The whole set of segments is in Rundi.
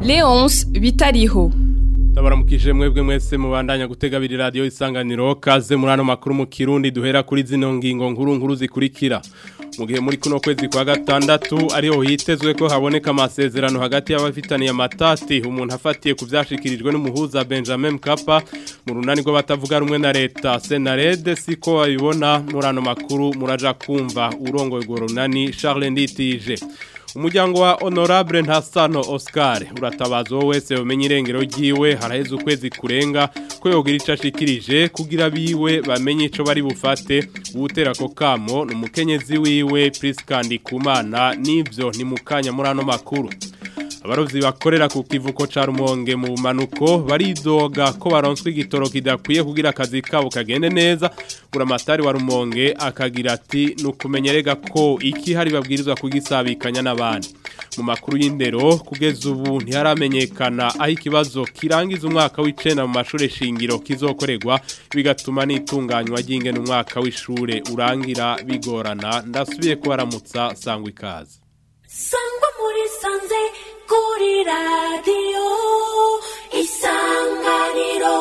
Leonce bitariho Ndabaramukije mwebwe mwese mubandanya gutega biri radio isanganiro kaze muri ano makuru mu Kirundi duhera kuri zino ngingo nkuru nkuru zikurikira mu gihe muri kuno kwezi kwa gatandatu ariho hitezwe ko haboneka amasezerano hagati y'abafitaniye amatati umuntu afatiye ku byashikirijwe n'umuhuza Benjamin Mkapa mu runani rw'abatavuga rumwe na leta Senarede siko babibona muri ano makuru muraja kumva urongoye urwo runani Charles Nditije umuryango wa honorable ntasano Oscar uratabaza wowe wese umenye irengero ryiwe haraheze ukwezi kurenga ko yogira ico ashikirije kugira biwe bamenye ico bari bufate uwutera ko kamo ni umukenyezi wiwe Priskandi Kumana nivyo ni mukanya muri ano makuru abarovyi bakorera ku kivuko ca Rumonge mu manuko baridoga ko baronswe igitoro kidakwiye kugira akazi kabo kagende neza buramatari wa Rumonge akagira ati nukumenyerega ko iki hari babwirizwa kugisabikanya n'abandi mu makuru y'indero kugeza ubu ntiharamenyekana aho ikibazo kirangiza umwaka w'icenda mu mashure shingiro kizokorerwa bigatuma n'itunganywa ry'ingene umwaka w'ishure urangira bigorana ndasubiye kubaramutsa sangwa ikaze sangwa muri sanze kuri radiyo isanganiro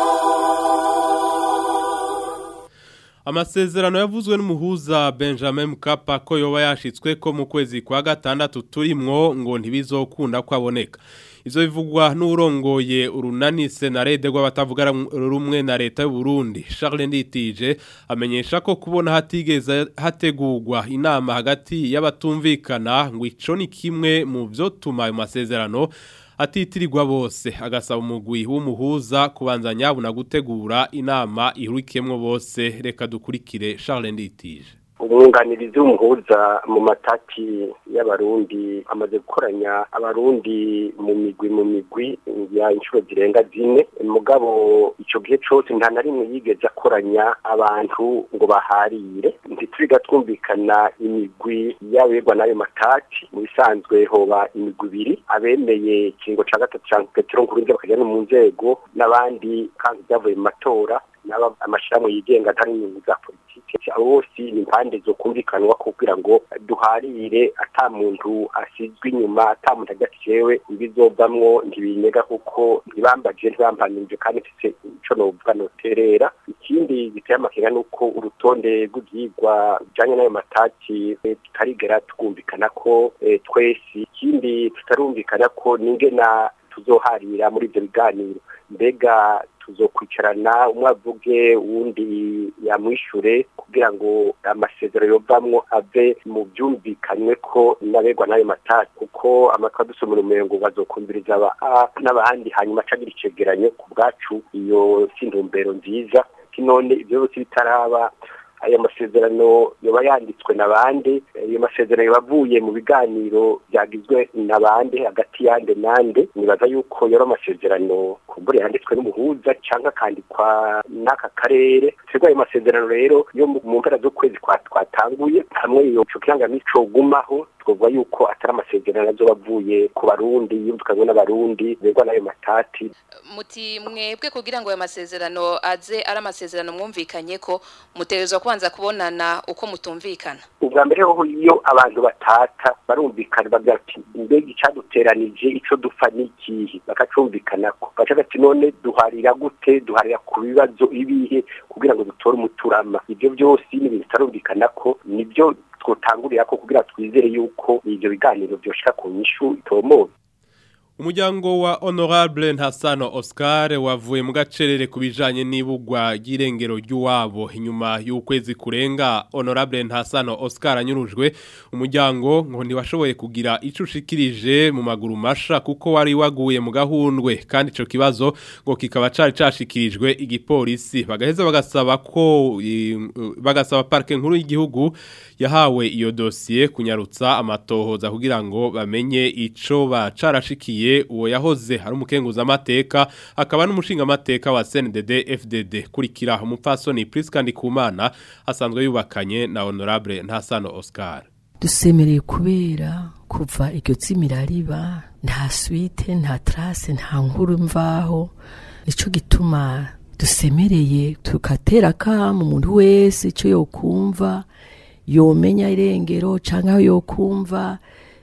Amasezerano yavuzwe n'umuhuza Benjamin Mkapa ko yoba yashitswe ko mu kwezi kwa gatandatu turimwo ngo ntibizokunda kwaboneka. Izo bivugwa n'urongoye urunani senarede rw'abatavuga rumwe na leta y'u Burundi Charles Nditije amenyesha ko kubona hatigeze hategurwa inama hagati y'abatumvikana ngo ico ni kimwe mu vyo tuma ayo masezerano atitirirwa bose agasaba umugwi w'umuhuza kubanza nyabuna gutegura inama ihurikiyemwo bose reka dukurikire Charles Nditije umwunganirizi w'umuhuza mu matati y'abarundi amaze gukoranya abarundi mu migwi mu migwi ya inshuro zirenga zine mugabo ico gihe cose nta na rimwe yigeze akoranya abantu ngo baharire ntituriga twumvikana imigwi y'abegwa n'ayo matati mu bisanzwe hoba imigwi ibiri abemeye ikingo ca gatatu ca petero nkurunziza bakajana mu nzego n'abandi kandi vyavuye mu matora n'aba amashirahamwe yigenga atari inyungu za politike abo bose ni impande zo kumvikanwa kugira ngo duharire ata muntu asizwe inyuma ata muntu ajya jewe ibizovamwo ntibinyega kuko ntibambaje ntibampanije kandi mfise ico novuga noterera ikindi giteye amakenga nuko urutonde rw'ivyigwa bijanye n'ayo matati tutarigera twumvikana ko twese ikindi tutarumvikana ko ningena tuzoharira muri ivyo biganiro mbega tuzokwicarana umwe avuge uwundi yamwishure kugira ngo amasezerano yovamwo ave mu byumvikanywe ko nabegwa n'ayo matati kuko amatwi adusomera umengo bazokumviriza n'abandi hanyuma acagira icegeranyo ku bwacu iyo si intumbero nziza none ivyo byose bitaraba ayo masezerano yoba yanditswe na bande ayo masezerano yoba avuye mu biganiro byagizwe na bande hagati yande nande nibaza yuko yari amasezerano kumbure yanditswe n'umuhuza cyangwa akandikwa n'aka karere twebwe ayo masezerano rero yo mu mpera z'ukwezi twatanguye hamwe iyo kirangamico gumaho twovuga yuko atari amasezerano azoba avuye ku barundi yumvikanywe n'abarundi begwa n'ayo matati muti mwebwe kugira ngo ayo masezerano aze ari amasezerano mwumvikanye ko mutegerezwa kubanza kubonana uko mutumvikana ubwa mbere ho iyo abantu batata barumvikana bagira ati mbega icaduteranije ico dupfa n'ikihe bakacumvikanako baca bati none duharira gute duharira ku bibazo ibihe kugira ngo dutore umuturama ivyo byose ni ibintu bitarumvikanako nibyo twotangurira ko kugira twizere yuko ivyo biganiro vyoshika ku nyishu itomoye Umuryango wa Honorable Ntasano Oscar wavuye mu gacerere kubijanye n'ibugwa ry'irengero ry'uwabo inyuma y'ukwezi kurenga Honorable Ntasano Oscar anyurujwe umuryango ngo ntiwashoboye kugira ico ushikirije mu maguru masha kuko wari waguye mu gahundwe kandi ico kibazo ngo kikaba cari cashikirijwe igipolisi bagaheza bagasaba ko bagasaba parke nkuru y'igihugu yahawe iyo dossier kunyarutsa amatohoza kugira ngo bamenye ico bacarashikiye uwo yahoze ari umukenguza amateka akaba n'umushinga amateka wa CNDD FDD kurikira umupfasoni Priska Ndikumana asanzwe yubakanye na Honorable Ntasano Oscar dusemereye kubera kuva iryo tsimira riba nta suite nta trace nta nkuru mvaho nico gituma dusemereye tukatera kama umuntu wese ico yokumva yomenya irengero canke aho yokumva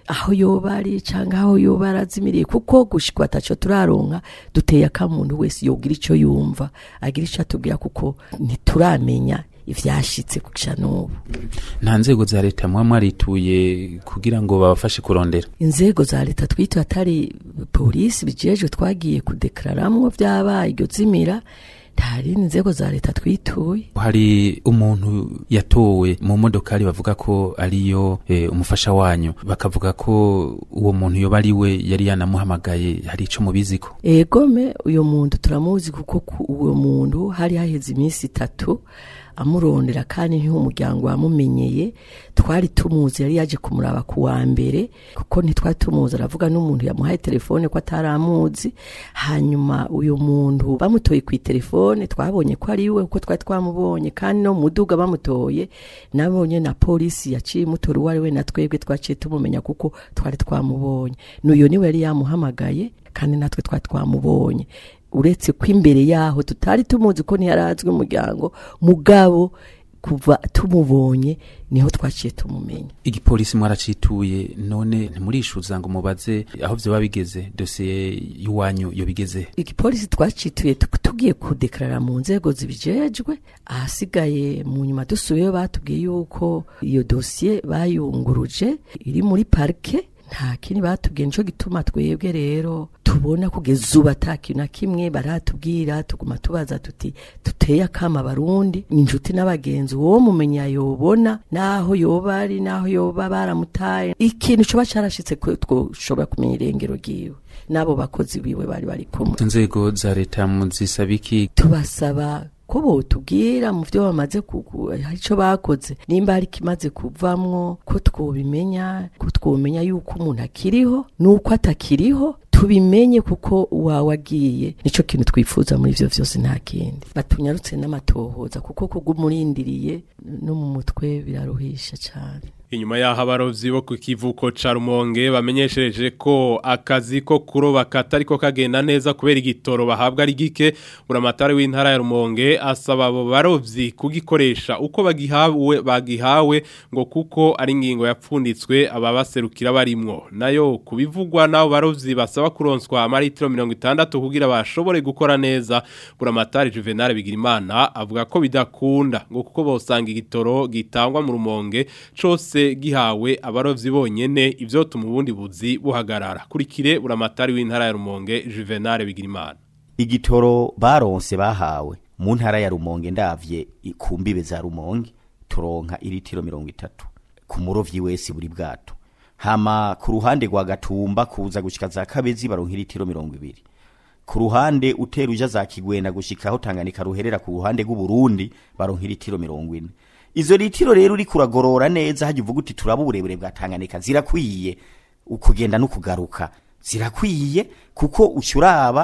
aho yoba ari cyangwa aho yoba arazimiriye kuko gushikwa ataco turaronka duteye akamuntu wese yogira ico yumva agira ico atubwira kuko ntituramenya ivyashitse kugisha n'ubu nta nzego za leta muba mwarituye kugira ngo babafashe kurondera inzego za leta twita atari polisi bijejwe twagiye kudekararamwo vyabaye iryo zimira nta rindi nzego za leta twituye hari umuntu yatowe mu modokari bavuga ko ariyo e, umufasha wanyu bakavuga ko uwo muntu yoba ari we yari yanamuhamagaye hari ico mubiziko egome uyo muntu turamuzi kuko ku- uwo muntu hari haheze iminsi itatu amurondera kandi ntiho umuryango wamumenyeye twari tumuzi yari yaje kumuraba ku wa mbere kuko ntitwari tumuzi aravuga n'umuntu yamuhaye telefone ko ataramuzi hanyuma uyu muntu bamutoye ku telefone twabonye ko ari we kuko twari twamubonye kandi no mu muduga bamutoye nabonye na polisi yaciye imutora uwo ari we na twebwe twaciye tumumenya kuko twari twamubonye n'uyo niwe yari yamuhamagaye kandi natwe twari twamubonye uretse ko imbere yaho tutari tumuzi ko ntiyarazwi umuryango mugabo kuva tumubonye niho twaciye tumumenya igipolisi mwaracituye none ntimurishuza ngo mubaze aho vyoba bigeze dosiye y'iwanyu yo bigeze igipolisi twacituye tu- tugiye kudekarara mu nzego zibijejwe ahasigaye mu nyuma dusubiyeyo batubwiye yuko iyo dosiye bayunguruje iri muri parike nta kindi batubwiye nico gituma twebwe rero tubona kugeza ubu ata kintu na kimwe baratubwira tuguma tubaza tuti duteye akama abarundi inshuti n'abagenzi uwo mumenya yobona naho yoba ari naho yoba baramutaye ikintu coba carashitse ko twoshobora kumenya irengero ryiwe n'abo bakozi biwe bari bari kumwe inzego za leta muzisaba iki tubasaba ko botubwira mu byo bamaze kugu- hari ico bakoze nimba hari kimaze kuvamwo ko twobimenya ko twomenya yuko umuntu akiriho nuko atakiriho tubimenye kuko uwawe agiye nico kintu twifuza muri ivyo vyose nta kindi batunyarutse n'amatohoza kuko kugumurindiriye no mu mutwe biraruhisha cane Inyuma yaho abarovyi bo ku kivuko ca Rumonge bamenyeshereje ko akazi ko kuroba katariko kagenda neza kubera igitoro bahabwa ari gike buramatari w'intara ya Rumonge asaba abo barovyi kugikoresha uko bagihawe bagihawe ngo kuko ari ingingo yapfunditswe ababaserukira barimwo nayo kubivugwa nabo barovyi basaba kuronswa amaritiro 60 kugira bashobore gukora neza buramatari Juvenal Bigirimana avuga ko bidakunda ngo kuko bosanga igitoro gitangwa mu Rumonge cose gihawe abarovyi bonyene ivyo tuma ubundi buzi buhagarara kurikire buramatari w'intara ya Rumonge Juvenal Bigirimana igitoro baronse bahawe mu ntara ya rumonge ndavye i- ku mbibe za rumonge turonka iritiro mirongo itatu ku murovyi wese buri bwato hama ku ruhande rwa gatumba kuza gushika za kabezi baronka iritiro mirongo ibiri ku ruhande utera uja za kigwena gushika aho tanganyika ruherera ku ruhande rw'uburundi baronka iritiro mirongo ine izo litiro rero uriko uragorora neza hajya uvuga uti turaba uburebure bwa tanganyika zirakwiye ukugenda no kugaruka zirakwiye kuko ucuraba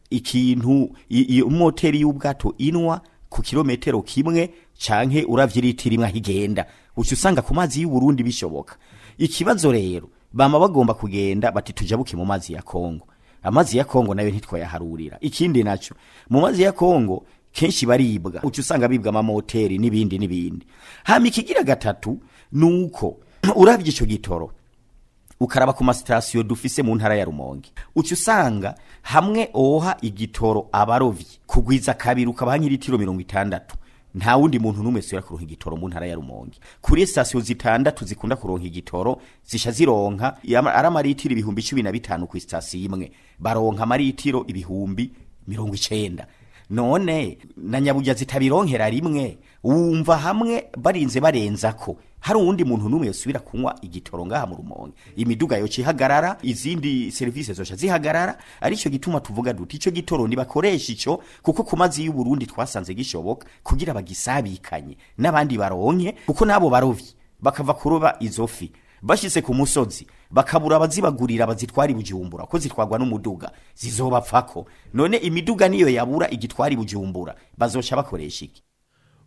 ikintu i- i- umoteri y'ubwato inwa ku kilometero kimwe canke uravye litiro imwe aho igenda uca usanga ku mazi y'uburundi bishoboka ikibazo rero bama bagomba kugenda bati tujabuke mu mazi ya kongo amazi ya kongo nayo ntitwayaharurira ikindi naco mu mazi ya kongo kenshi baribwa uca usanga bibwa amamoteri n'ibindi n'ibindi hama ikigira gatatu nuko uravye ico gitoro ukaraba ku masitasiyo dufise mu ntara ya rumonge uca usanga hamwe oha igitoro abarovyi kugwiza kabiri ukabaha nk'iritiro mirongo itandatu nta wundi muntu n'umwe asubira kuronka igitoro mu ntara ya rumonge kuri sitasiyo zitandatu zikunda kuronka igitoro zisha zironka yama- ari amaritiro ibihumbi cumi na bitanu ku sitasiyo imwe baronka amaritiro ibihumbi mirongo icenda none na nyaburya zitabironkera rimwe wumva hamwe barinze barenzako hari uwundi muntu n'umwe yosubira kunywa igitoro ngaha mu rumonge imiduga yoca ihagarara izindi serivisi zoca zihagarara arico gituma tuvuga duti ico gitoro nibakoresha ico kuko ku mazi y'uburundi twasanze gishoboka kugira bagisabikanye n'abandi baronke kuko n'abo barovyi bakava kuroba izo fi bashitse ku musozi bakabura abazibagurira bazitwara i bujumbura ko zitwarwa n'umuduga zizobapfako none imiduga niyo yabura igitwara i bujumbura bazoca bakoresha iki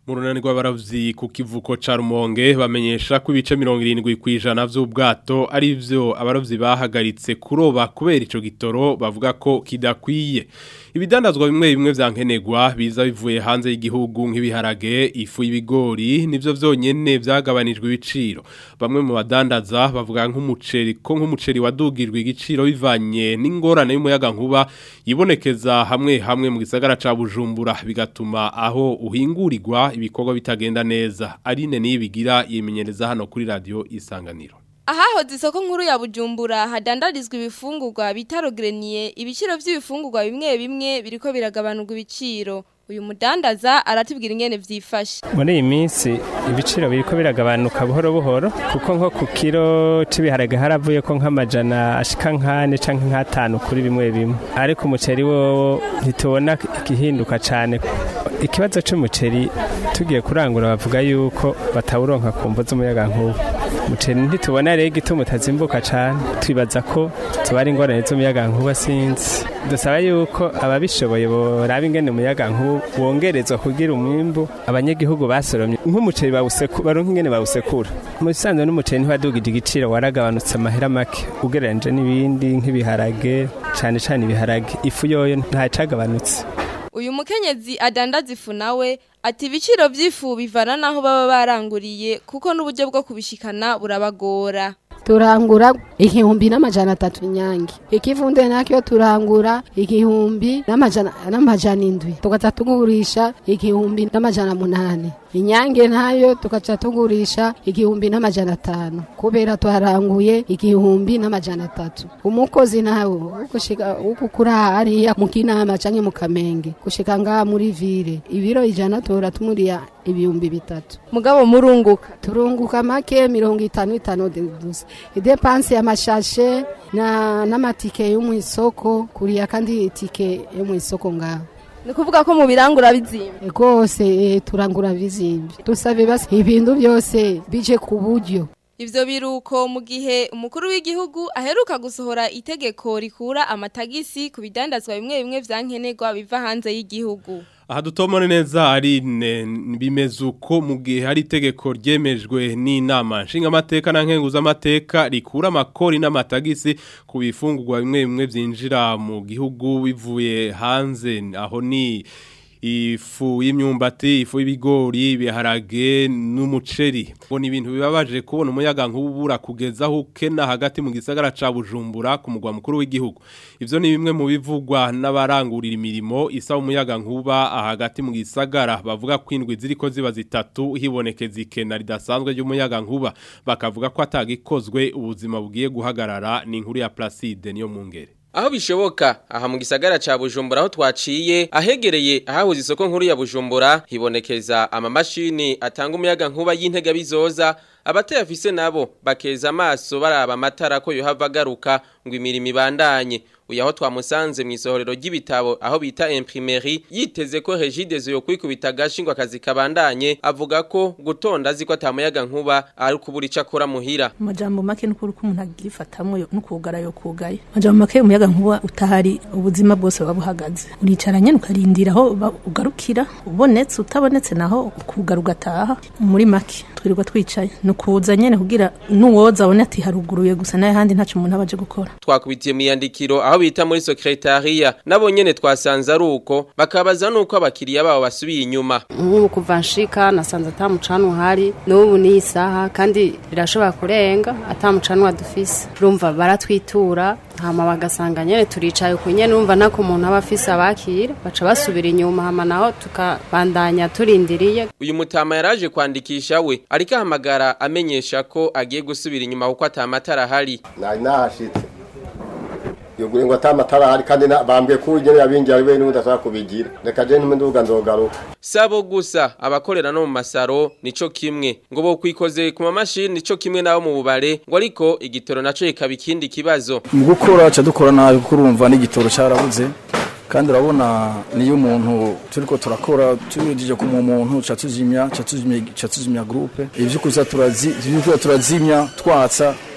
mu runani rw'abaravyi ku kivuko ca Rumonge bamenyesha ko ibice 70 kwijana vy'ubwato ari byo abaravyi bahagaritse kuroba kubera ico gitoro bavuga ko kidakwiye ibidandazwa bimwe bimwe vyankenegwa biza bivuye hanze y'igihugu nk'ibiharage ifu y'ibigori nivyo vyonyene vyagabanijwe ibiciro bamwe mu badandaza bavuga nk'umuceri ko nk'umuceri wadugirwe igiciro bivanye n'ingorane y'umuyaga nkuba yibonekeza hamwe hamwe mu gisagara ca Bujumbura bigatuma aho uhingurirwa ibikorwa bitagenda neza Aline nibigira yimenyereza hano kuri radio Isanganiro Ahahoze isoko nkuru ya Bujumbura hadandarizwa ibifungurwa bitarogreniye ibiciro by'ibifungurwa bimwe bimwe biriko biragabanurwa ibiciro uyu mudandaza aratubwira ingene vyifashe muri iyi minsi ibiciro biriko biragabanuka buhoro buhoro kuko nko ku kiro c'ibiharage haravuye ko nk'amajana ashika nkane canke nk'atanu kuri bimwe bimwe ariko umuceri wowo ntitubona igihinduka cane ikibazo c'umuceri tugiye kurangura bavuga yuko batawuronka ku mvo z'umuyaga nkuba umuceri ntitubona rero igituma utazimbuka cane twibaza ko tuba ari ingorane z'umuyaga nkuba sinzi dusaba yuko ababishoboye boraba ingene umuyaga nkuba wongerezwa kugira umwimbu abanyagihugu basoromye nk'umuceri bawusekura baronka ingene bawusekura mu bisanzwe n'umuceri ntiwadugije igiciro waragabanutse amahera make ugereranyije n'ibindi nk'ibiharage cane cane ibiharage ifu yoyo ntacagabanutse uyu mukenyezi adandaza ifu nawe ati ibiciro by'ifu bivana naho baba baranguriye kuko n'uburyo bwo kubishikana burabagora turangura igihumbi n'amajana atatu inyange ikivunde nakyo turangura igihumbi n'amajana n'amajana indwi tugaca tugurisha igihumbi n'amajana munani inyange nayo tugaca tugurisha igihumbi n'amajana atanu kubera twaranguye igihumbi n'amajana atatu umukozi nawe ugushika ugukura hariya mu kinama canke mu kamenge gushika ngaha muri vile ibiro ijana tora tumuriya ibihumbi bitatu mugabo murunguka turunguka make mirongo itanu itanu gusa idepanse y'amashashe na n'amatike yo mu isoko kuriya kandi itike yo mu isoko ngaho ni kuvuga ko mu birangura bizimba rwose eh, turangura bizimba dusabe basi ibintu byose bije ku buryo Ivyo biruko mu gihe umukuru w'igihugu aheruka gusohora itegeko rikura amatagisi ku bidandazwa bimwe bimwe vyankenerwa biva hanze y'igihugu. Aha dutomone neza ari bimeze uko mu gihe hari itegeko ryemejwe n'inama nshingamateka na nkenguzamateka rikura amakori n'amatagisi ku bifungurwa bimwe bimwe byinjira mu gihugu bivuye hanze aho ni ifu y'imyumbati ifu y'ibigori ibiharage n'umuceri ngo ni ibintu bibabaje kubona umuyaga nk'ubura kugeza aho ukena hagati mu gisagara ca Bujumbura ku mugwa mukuru w'igihugu ivyo ni bimwe mu bivugwa n'abarangurira imirimo isaba umuyaga nkuba hagati mu gisagara bavuga ko indwi ziriko ziba zitatu hibonekeza ikena ridasanzwe ry'umuyaga nkuba bakavuga ko atagikozwe ubuzima bugiye guhagarara ni inkuru ya Placide niyo mungere Aho bishoboka aha mu gisagara ca Bujumbura aho twaciye ahegereye ahahuze isoko nkuru ya Bujumbura hibonekeza amamashini atanga umuyaga nkuba y'intega bizoza abatayafise nabo bakeza amaso baraba amatara ko yohava agaruka ngo imirimo ibandanye uyu aho twamusanze mu isohorero ry'ibitabo aho bita imprimerie yiteze ko Regidezo yo kwikubita gashi ngo akazi kabandanye avuga ko gutonda azi ko atamuyaga nkuba ari kubura ico akora muhira amajambo make n'ukuri ko umuntu agifatamwo no kugara yo kugaye amajambo make umuyaga nkuba utahari ubuzima bwose buba buhagaze uricara nyene ukarindira aho ba- ugarukira ubonetse utabonetse naho ukugara ugataha muri make twirirwa twicaye ni ukuza nyene kugira n'uwoza abone ati haruguruye gusa naye handi ntaco umuntu aba aje gukora twakubitiye mu yandikiro aho bita muri secretariat nabo nyene twasanze ari uko bakabaza nuko abakiriya babo basubiye inyuma nk'ubu kuva nshika nasanze atamucanwa uhari n'ubu ni isaha kandi birashobora kurenga atamucanwa dufise urumva baratwitura hama bagasanga nyene turicaye ku nyene urumva nako umuntu aba afise abakira baca basubira inyuma hama naho tukabandanya turindiriye uyu mutama yaraje kwandikisha we ariko ahamagara amenyesha ko agiye gusubira inyuma kuko atamatara ahari nari nahashitse yogure ngo atamatara ahari kandi na- bambwiye ko ugene yabinjira bibe n'ubundi ashaka kubigira reka je nduga nzogaruka sabo gusa abakorera no mu masaro nico kimwe ngo bo kwikoze ku mamashini nico kimwe nabo mu bubare ngo ariko igitoro naco kikaba ikindi kibazo mu gukora ca dukora nabi kuko urumva n'igitoro carabuze kandi urabona niyo umuntu turiko turakora tugejeje ku muntu ca tuzimya ca tuzimya ca tuzimya groupe ivyo kuza turazi ivyo kuza turazimya twatsa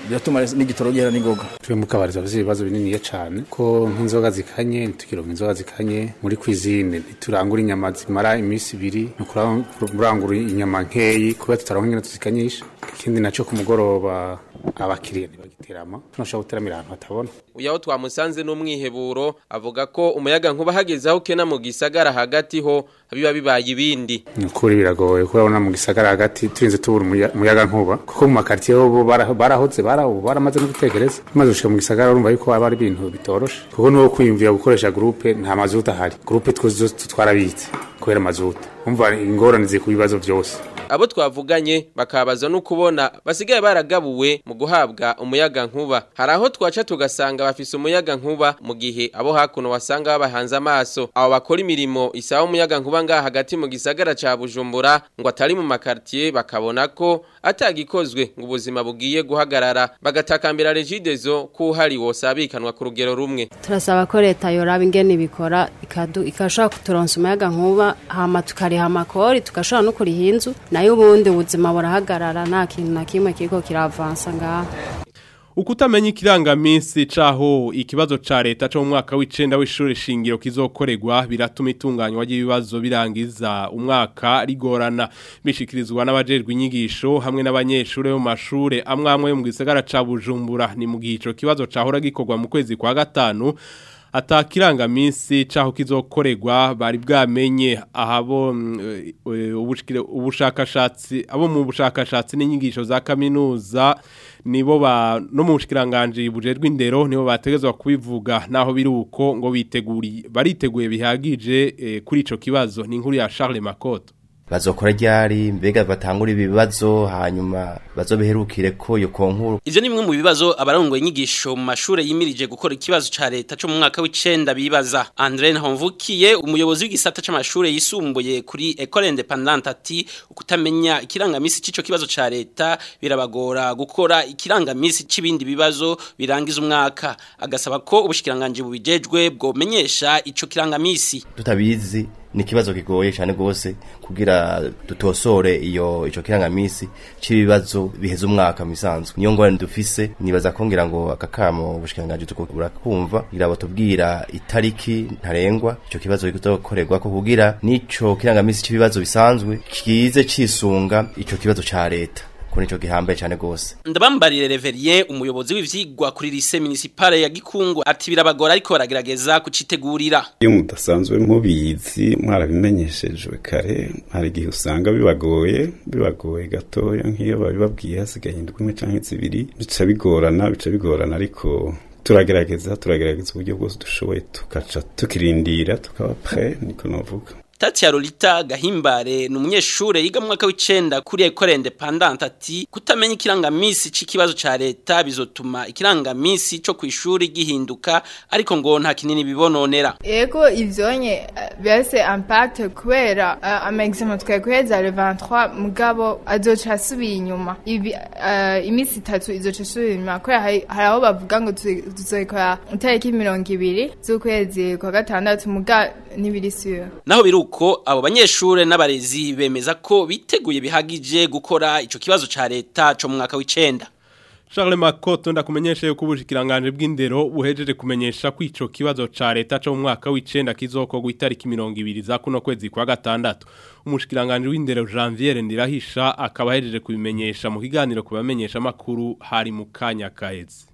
biratuma n'igitoro gihera n'ingoga twe mu kabari tuba ibibazo bininiya cyane ko nk'inzoga zikanye ntitukironka inzoga zikanye muri kwizine ntiturangura inyama zimara iminsi ibiri ni ukurangura inyama nkeyi kubera tutaronka ingene tuzikanyisha ikindi nacyo ku mugoroba abakiriya ntibagiterama tunashobora guteramira ahantu hatabona uyu aho twamusanze n'umwiheburo avuga ko umuyaga nkuba hageze aho kena mu gisagara hagati ho biba bibaye ibindi ni ukuri biragoye kurabona mu gisagara hagati turinze tubura umuya- umuyaga nkuba kuko mu makaritiye bo bara- barahoze bara- ubu baramaze no gutekereza maze gushika mu gisagara urumva yuko haba ari ibintu bitoroshe kuko nuwo kwiyumvira gukoresha gurupe nta mazuta ahari gurupe twose zose twarabitse kubera mazuta umva ingorane ziri ku bibazo byose abo twavuganye bakabaza no kubona basigaye baragabuwe mu guhabwa umuyaga nkuba hari aho twaca tugasanga bafise umuyaga nkuba mu gihe abo hakuno wasanga babahanze amaso abo bakora imirimo isaba umuyaga nkuba ngaha hagati mu gisagara ca Bujumbura ngo atari mu makartier bakabona ko atagikozwe ngo ubuzima bugiye guhagarara bagatakambira regidezo ko hari wosabikanwa ku rugero rumwe turasaba ko leta yoraba ingene ibikora ikadu- ikashobora kuturonsa umuyaga nkuba hama tukariha amakori tugashobora no kuriha inzu nayo ubundi ubuzima burahagarara nta kintu na kimwe kiriko kiravansa ngaha Ukutamenya ikirangaminsi caho ikibazo ca leta cyo mu mwaka w'icenda w'ishure shingiro kizokorerwa biratuma itunganywa ry'ibibazo birangiza umwaka rigorana bishikirizwa n'abajejwe inyigisho hamwe n'abanyeshure bo mu mashure amwe amwe yo mu gisagara ca Bujumbura ni mu gihe ico kibazo cahora gikorwa mu kwezi kwa gatanu atakirangaminsi caho kizokorerwa bari bwamenye ahabo mm, eh, ubushikire- ubushakashatsi abo mu bushakashatsi n'inyigisho za kaminuza nibo ba no mu bushikiranganje bujejwe indero nibo bategezwa kubivuga naho biri uko ngo biteguri bariteguye bihagije eh, kuri ico kibazo ni inkuru ya Charles Makoto bazokora ryari mbega batangura ibibazo hanyuma bazobiherukire ko iyo konkuru Ivyo ni bimwe mu bibazo abarongoye inyigisho mu mashure yimirije gukora ikibazo ca leta cyo mu mwaka w'icenda bibaza. André Nahomvukiye umuyobozi w'igisata c'amashure yisumbuye kuri École Indépendante ati ukutamenya ikirangamisi c'ico kibazo ca leta birabagora gukora ikirangamisi c'ibindi bibazo birangiza umwaka. Agasaba ko ubushikiranganje bubijejwe bwomenyesha ico kirangamisi. tutabizi ni ikibazo kigoye cyane rwose kugira dutosore iyo ico kirangamisi c'ibibazo biheza umwaka misanzwe niyo ngorane dufise nibaza ko ngira ngo akakamo ubushikiranganje tuko burakumva kugira batubwira itariki ntarengwa ico kibazo kizokorerwa ko kugira nico kirangamisi c'ibibazo bisanzwe kize cisunga ico kibazo ca leta ko nico gihambaye cyane rwose Ndabambarire Reverien umuyobozi w'ivyigwa kuri lycée municipale ya Gikungu ati birabagora ariko baragerageza kucitegurira. iyo mudasanzwe mubizi mwarabimenyeshejwe kare hari igihe usanga bibagoye bibagoye gatoya nk'iyo babibabwiye hasigaye indwi imwe canke zibiri bica bigorana bica bigorana ariko turagerageza turagerageza uburyo bwose dushoboye tugaca tukirindira tukaba pre niko novuga Tati ya Lolita Gahimbare ni umunyeshure yiga mu mwaka w'icenda kuri Ecole Indépendante ati kutamenya ikirangamisi c'ikibazo ca leta bizotuma ikirangamisi co kwishuri gihinduka ariko ngo nta kinini bibononera. Ego ivyonye eh, byase impact kubera uh, ama examen twakweza le 23 mugabo azoca asubiye inyuma ibi uh, imisi itatu izoca asubiye inyuma kubera hari hari aho bavuga ngo tuze- tuzokora itariki mirongo ibiri z'ukwezi kwa gatandatu muga ntibiri sure Naho biruko abo banyeshure n'abarezi bemeza ko biteguye bihagije gukora ico kibazo ca leta co mu mwaka w'icenda. Charles Makoto ndakumenyesha yuko ubushikiranganje bw'indero buhejeje kumenyesha ko ico kibazo ca leta cyo mu mwaka w'icenda kizokorwa itariki 20 za kuno kwezi kwa gatandatu umushikiranganje w'indero Janvier Ndirahisha akaba ahejeje kubimenyesha mu kiganiro kubamenyesha makuru hari mu kanya kaheze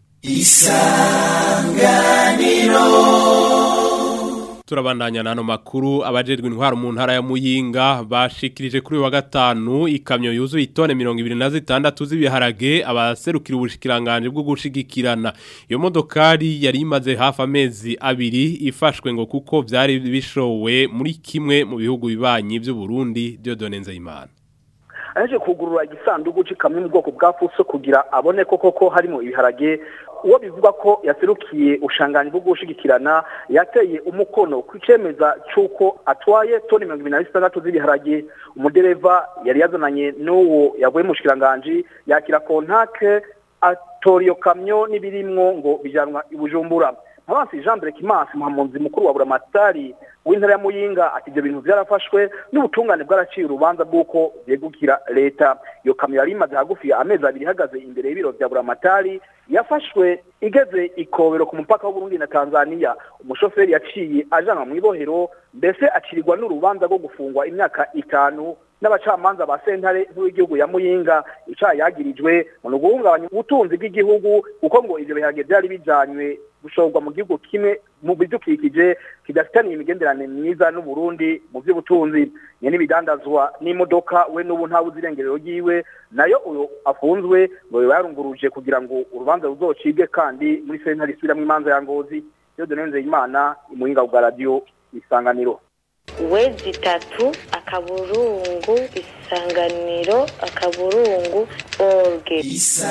Turabandanya nano makuru abajejwe intwaro mu ntara ya Muyinga bashikirije kuri uyu wa gatanu ikamyo yuzuye itone 26 z'ibiharage abaserukira ubushikiranganje bwo gushigikirana iyo modokari yari imaze hafi amezi abiri ifashwe ngo kuko vyari bishowe muri kimwe mu bihugu bibanyi by'u Burundi Dieudonne Nzeyimana aje kugurura igisanduku c'ikamyo mu bwoko bwa fuso kugira abone ko koko harimo ibiharage uwo bivuga ko yaserukiye ushanganye bwo gushigikirana yateye umukono ku cemeza c'uko atwaye toni mirongo ibiri na zitandatu z'ibiharage umudereva yari yazananye n'uwo yavuye mu bushikiranganji yakira kontake atora iyo kamyo n'ibirimwo ngo bijanwa i bujumbura abansi Jean Brekimansi muhamunzi mukuru wa buramatari w'intara ya Muyinga ati ibyo bintu byarafashwe n'ubutungane bwaraciye urubanza bw'uko byegukira leta iyo kamyo yari imaze hagufi amezi abiri ihagaze imbere y'ibiro bya buramatari yafashwe igeze ikobero ku mupaka w'Uburundi na Tanzania umushoferi yaciye ajanwa mu ibohero mbese acirirwa n'urubanza rwo gufungwa imyaka itanu n'abacamanza ba sentare nk'igihugu ya Muyinga icaha yagirijwe mu guhungabanya ubutunzi bw'igihugu kuko ngo ivyo biharage byari bijanywe gushorwa mu gihugu kimwe mu bidukikije kidafitaniye imigenderanire myiza n'u Burundi mu by'ubutunzi nye n'ibidandazwa n'imodoka we n'ubu nta buzirengerero ryiwe nayo uyo afunzwe ngo yarunguruje kugira ngo urubanza ruzocibwe kandi muri sentare isubiramwo imanza ya ngozi yo donenze imana imuhinga bwa radio isanganiro wezi itatu akaburungu isanganiro akaburungu orge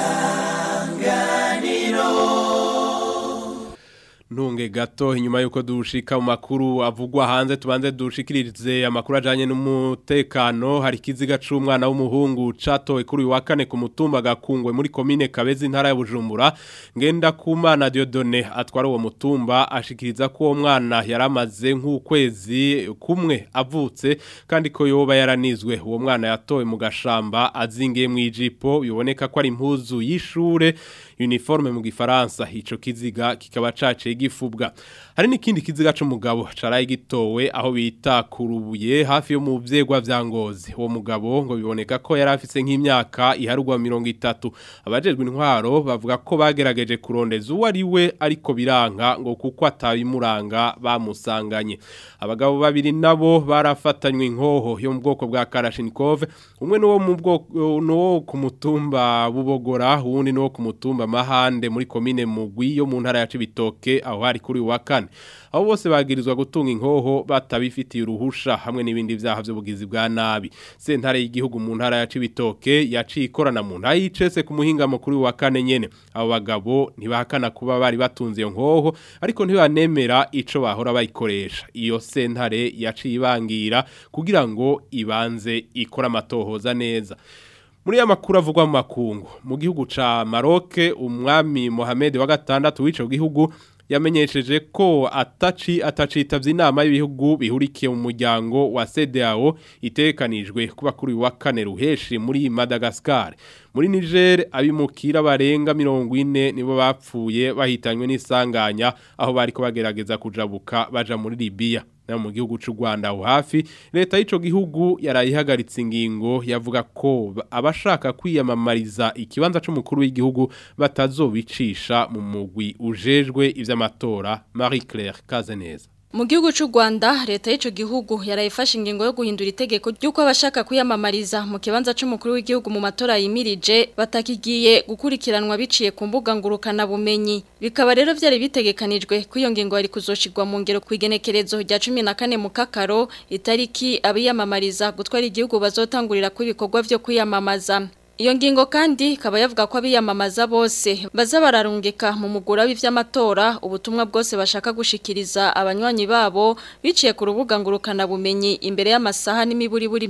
ntunge gato inyuma yuko dushika mu makuru avugwa hanze tubanze dushikirize amakuru ajanye n'umutekano hari kiziga c'umwana w'umuhungu catowe kuri uyu wa kane ku mutumba gakungwe muri komine Kabezi intara ya Bujumbura ngenda kumana Dieudonné atwara uwo mutumba ashikiriza ko uwo mwana yaramaze nk'ukwezi kumwe avutse kandi ko yoba yaranizwe uwo mwana yatowe mu gashamba azingiye mu ijipo biboneka ko ari impuzu y'ishure uniforme mu gifaransa ico kiziga kikaba caciye gifubwa hari n'ikindi kiziga c'umugabo caraye gitowe aho bita kurubuye hafi yo mu vyegwa vya ngozi uwo mugabo ngo biboneka ko yari afise nk'imyaka iharugwa 30 abajejwe intwaro bavuga ko bagerageje kurondeza uwo ari we ariko biranka ngo kuko atabimuranga bamusanganye abagabo babiri nabo barafatanywe inkoho yo mu bwoko bwa Kalashnikov umwe nuwo mu bwoko no ku mutumba bubogora uwundi no ku mutumba mahande muri komine mugwi yo mu ntara ya Cibitoke aho hari kuri wa kane aho bose bagirizwa gutunga inkoho batabifitiye uruhusha hamwe n'ibindi vyaha by'ubugizi bwa nabi sentare y'igihugu mu ntara ya Cibitoke yaciye ikorana mu ntara y'icese ku muhinga mukuru wa kane nyene abo bagabo ntibahakana kuba bari batunze iyo nkoho ariko ntibanemera ico bahora bayikoresha iyo sentare yaciye ibangira kugira ngo ibanze ikora amatohoza neza muri ya makuru avugwa mu makungu mu gihugu ca Maroc umwami Mohamed wa gatandatu w'ico gihugu yamenyesheje ko ataci atacitavye inama y'ibihugu bihurikiye mu muryango wa CEDEAO itekanijwe kuba kuri wa kane ruheshi muri Madagascar muri Niger abimukira barenga 40 nibo bapfuye bahitanywe n'isanganya aho bariko bagerageza kujabuka baja muri Libya na mu gihugu cy'u Rwanda aho hafi leta y'ico gihugu yarayihagaritse ingingo yavuga ko abashaka kwiyamamariza ikibanza c'umukuru w'igihugu batazobicisha mu mugwi ujejwe ivy'amatora Marie Claire Kazeneza Mu gihugu cy'u Rwanda leta y'ico gihugu yarayifashe ingingo yo guhindura itegeko ry'uko abashaka kwiyamamariza mu kibanza c'umukuru w'igihugu mu matora yimirije batakigiye gukurikiranwa biciye ku mbuga ngurukana bumenyi bikaba rero vyari bitegekanijwe ko iyo ngingo yari kuzoshirwa mu ngero kwigenekerezo rya 14 mu kakaro itariki abiyamamariza gutwara igihugu bazotangurira ku ibikorwa vyo kwiyamamaza Iyo ngingo kandi ikaba yavuga ko abiyamamaza bose baza bararungika mu mugura w'ivy'amatora ubutumwa bwose bashaka gushikiriza abanywanyi babo biciye ku rubuga ngurukana bumenyi imbere y'amasaha n'imiburiburi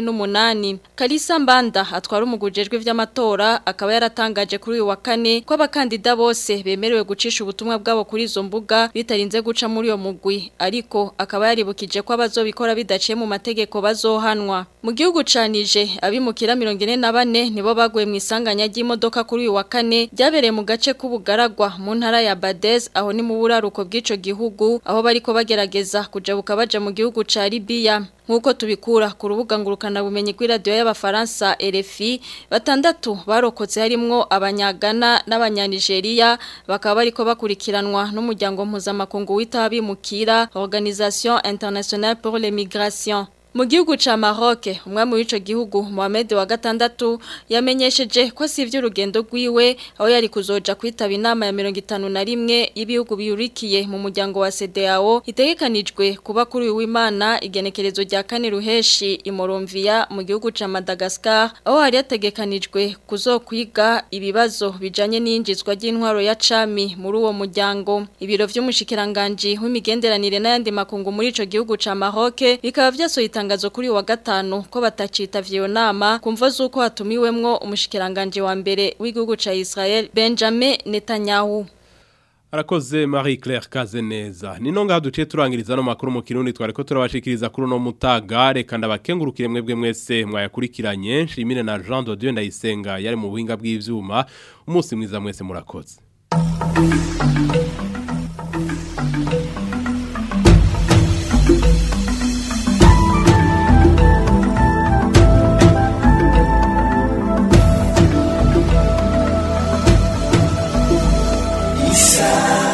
48 Kalisa Mbanda atwara umugujejwe vy'amatora akaba yaratangaje kuri uyu wa kane ko abakandida bose bemerewe gucisha ubutumwa bwabo kuri izo mbuga bitarinze guca muri iyo mugwi ariko akaba yaribukije ko abazobikora bidaciye mu mategeko bazohanwa mu gihugu canije abimukira 44 nibo baguye mu isanganya ry'imodoka kuri uyu wa kane byabereye mu gace k'ubugaragwa mu ntara ya Badez aho ni mu buraruko bw'ico gihugu aho bariko bagerageza kujabuka baja mu gihugu ca Libya Nkuko tubikura ku rubuga ngurukana bumenyi kuri radio y'abafaransa RFI batandatu barokotse harimwo abanyagana n'abanyanigeria bakaba bariko bakurikiranwa n'umuryango mpuzamakungu wita abimukira Organisation Internationale pour les Migrations Mu gihugu ca Maroc, umwami w'ico gihugu Mohamed wa gatandatu yamenyesheje ko sivyo urugendo rwiwe aho yari kuzoja kwitaba inama ya 51 y'ibihugu biyurikiye mu muryango wa CEDEAO itegekanijwe kuba kuri uyu w'Imana igenekerezo rya kane ruheshi imoromvia mu gihugu ca Madagascar aho hari yategekanijwe kuzokwiga ibibazo bijanye n'injizwa ry'intwaro ya cami muri uwo muryango ibiro vy'umushikiranganje w'imigenderanire n'ayandi makungu muri ico gihugu ca Maroc bikaba vyasohita itangazo kuri wa gatanu ko batacitavye iyo nama kumva zuko hatumiwemwo umushikiranganje wa mbere w'igihugu ca Israel Benjamin Netanyahu Arakoze Marie Claire Kazeneza. Nino ngaha duciye turangiriza no makuru mu kirundi twareko turabashikiriza kuri no mutaga reka ndabakengurukire mwebwe mwese mwayakurikiranye Shimire na Jean de Dieu ndayisenga yari mu buhinga bw'ivyuma umunsi mwiza mwese murakoze. Isa